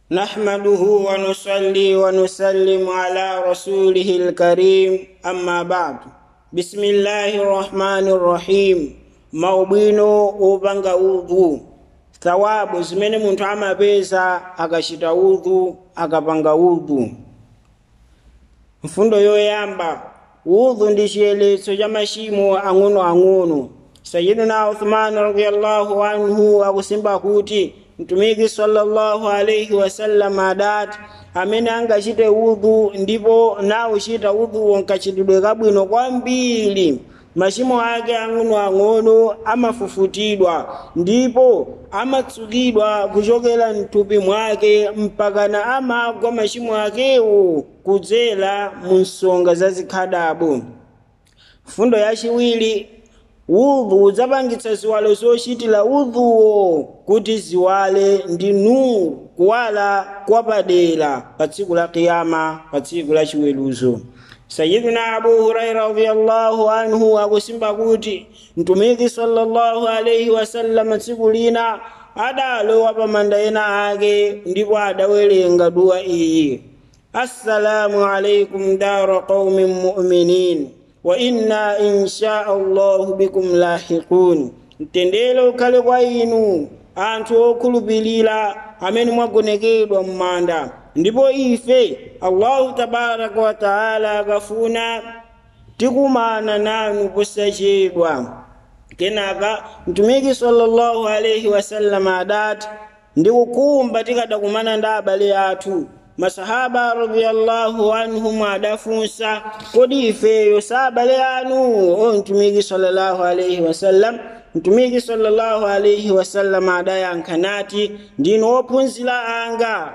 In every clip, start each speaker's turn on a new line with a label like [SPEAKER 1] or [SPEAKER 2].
[SPEAKER 1] نحمده ونصلي ونسلم على رسوله الكريم أما بعد بسم الله الرحمن الرحيم maubwino opanga udhu thawabu zimene munthu amapeza akachita udhu akapanga udhu mfundo yoyamba udhu ndi chiyeletso cha machimo ang'onoang'ono sayidina uthmani radiallahu anhu akusimba kuti mtumiki sallallahu alaihi wasallam adati amene angachite udhu ndipo nauchita udhuwo nkachitidwe kabwino kwambiri machimo ake ang'onoang'ono amafufutidwa ndipo amatsukidwa kuchokera mthupi mwake mpakana amagwa machimo akewo kudzera mu nsonga zazikhadabo fundo yachiwiri udhu udzapangitsa ziwalo zochitira udhuwo kuti ziwale ndi nuru kuwala kwapadera pa tsiku la kiyama pa tsiku la chiweruzo sayidina abu huraira radiallahu anhu akusimba kuti mtumiki sallallahu alaihi wasallam tsiku lina adalowa pa manda ena ake ndipo adawerenga duwa iyi assalamu alaikum dara qaumin mu'minin wa inna insha allahu bikum lahiqun mtendere ukhale kwa inu anthu okhulupirira amene mwagonekedwa m'manda ndipo ife allahu tabaraka wa taala akafuna tikumana nanu posachedwa kenaka mtumiki sallallahu alaihi wasallam adati ndikukumba tikadakumana ndi abale athu masahaba radiyallahu anhum adafunsa kodi ifeyo sa abale anu o mtumiki sallallahu alaihi wasallam mtumiki sallallahu alaihi wasallam adayankha nati ndinu ophunzira anga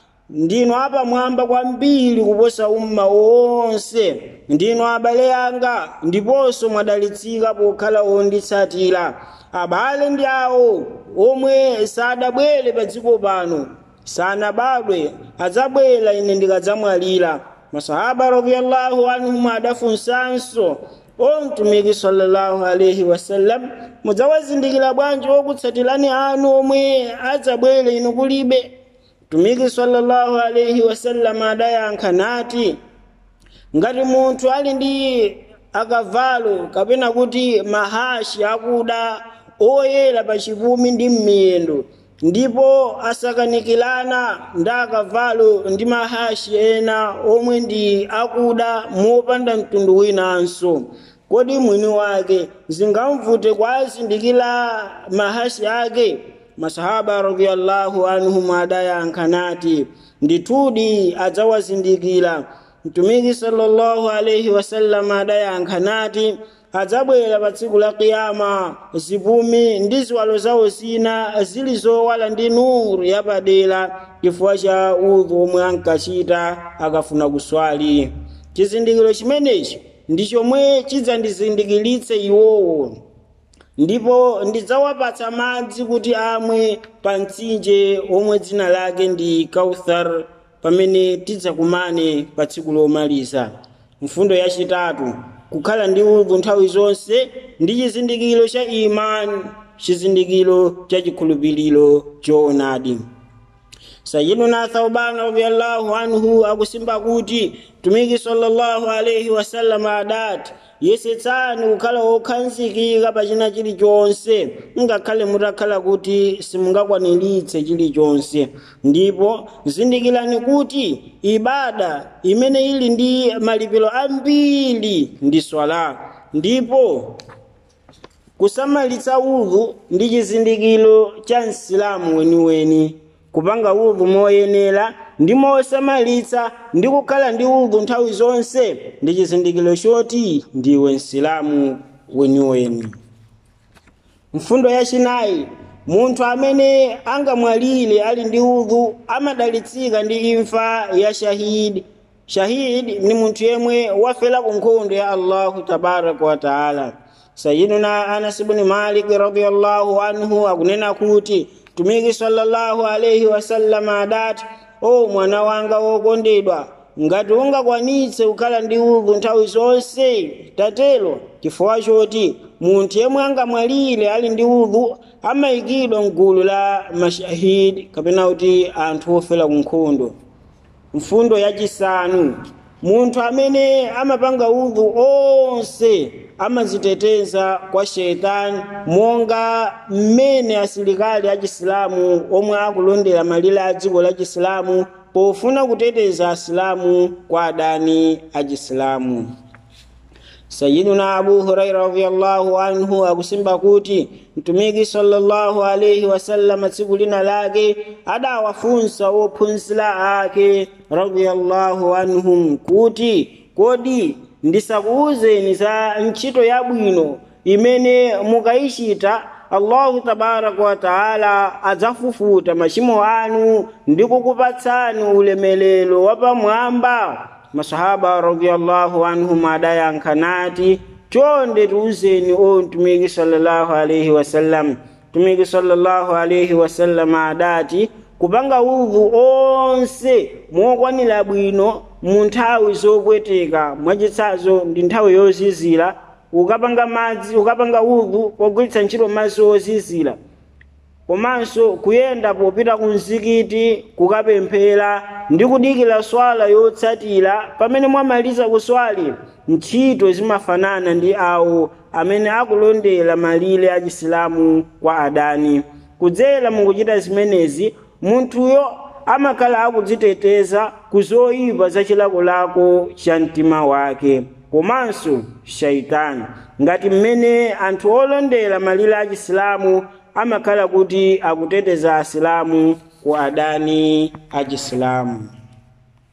[SPEAKER 1] ndinu apamwamba kwambiri kuposa umma wonse ndinu abale anga ndiponso mwadalitsika pokhala onditsatira abale ndi awo omwe sadabwere pa dziko pano sanabadwe adzabwera ine ndikadzamwalira masahaba radiyallahu anhum adafunsanso o mtumiki sallallahu alaihi wasallam mudzawazindikira bwanji okutsatirani anu omwe adzabwere inu kulibe mtumiki sallallahu alaihi wasallam adayankha nati ngati munthu ali ndi akavalo kapena kuti mahashi akuda oyera pa chipumi ndi m'miyendo ndipo asakanikirana ndi akavalo ndi mahashi ena omwe ndi akuda mopanda mtundu winanso kodi mwini wake zingamvute kwazindikira mahashi ake masahaba radiyallahu anhum adayankha nati ndithudi adzawazindikira mtumiki sallallahu alaihi wasallam adayankha nati adzabwera pa tsiku la kiyama zipumi ndi ziwalo zawo zina zili zowala ndi nuru yapadera chifukwa cha udhu omwe ankachita akafuna kuswali chizindikiro chimenechi ndi chomwe chidzandizindikiritse iwowo ndipo ndidzawapatsa madzi kuti amwe pa mtsinje omwe dzina lake ndi kauthar pamene tidzakumane pa tsiku lomaliza mfundo yachitatu kukhala ndi udhu nthawi zonse ndi chizindikiro cha imani chizindikiro cha chikhulupiriro choonadi sayiduna thauban radiallahu anhu akusimba kuti mtumiki sallallahu alaihi wasallam adati yesetsani kukhala okhazikika pa china chilichonse ngakhale mutakhala kuti simungakwaniritse chilichonse ndipo zindikirani kuti ibada imene ili ndi malipiro ambiri ndi swala ndipo kusamalitsa udhu ndi chizindikiro cha msilamu weniweni kupanga udhu moyenera ndi mosamalitsa ndi kukhala ndi udhu nthawi zonse ndi chizindikiro choti ndiwe msilamu weniweni mfundo yachinayi munthu amene angamwalire ali ndi udhu amadalitsika ndi imfa ya shahidi shahidi ni munthu yemwe wafera ku nkhondo ya allahu tabaraka wa taala sayiduna anas ibni malik radiallahu anhu akunena kuti mtumiki sallallahu alaihi wasallam adati o mwana wanga wokondedwa ngati ungakwanitse kukhala ndi udhu nthawi zonse tatelo chifukwa choti munthu yemwe angamwalire ali ndi udhu amayikidwa mgulu la mashahidi kapena kuti anthu ofera ku nkhondo mfundo yachisanu munthu amene amapanga udhu onse amaziteteza kwa sheitani monga mmene asilikali achisilamu omwe akulondera malire a dziko la chisilamu pofuna kuteteza asilamu kwa adani achisilamu sayiduna abu huraira radiallahu anhu akusimba kuti mtumiki sallallahu alaihi wasallam tsiku lina lake adawafunsa ophunzira ake radiallahu anhum kuti kodi ndisakuwuzeni za ntchito yabwino imene mukayichita allahu tabaraka wataala adzafufuta machimo anu ndi kukupatsani ulemelero wapamwamba masahaba radiallahu anhum adayankha nati chonde tiwuzeni o mtumiki sallallahu alaihi wasallam mtumiki sallallahu alaihi wasallam adati kupanga udhu onse mokwanira bwino mu nthawi zopweteka mwachitsanzo ndi nthawi yozizira ukapanga madzi ukapanga udhu pogwiritsa ntchito madzi ozizira komanso kuyenda popita ku mzikiti kukapemphera ndi kudikira swala yotsatira pamene mwamaliza kuswali ntchito zimafanana ndi awo amene akulondera malire achisilamu kwa adani kudzera mukuchita zimenezi munthuyo amakhala akudziteteza ku zoyipa za chilakolako cha mtima wake komanso shaitani ngati mmene anthu olondera malire achisilamu amakhala kuti akuteteza asilamu ku adani achisilamu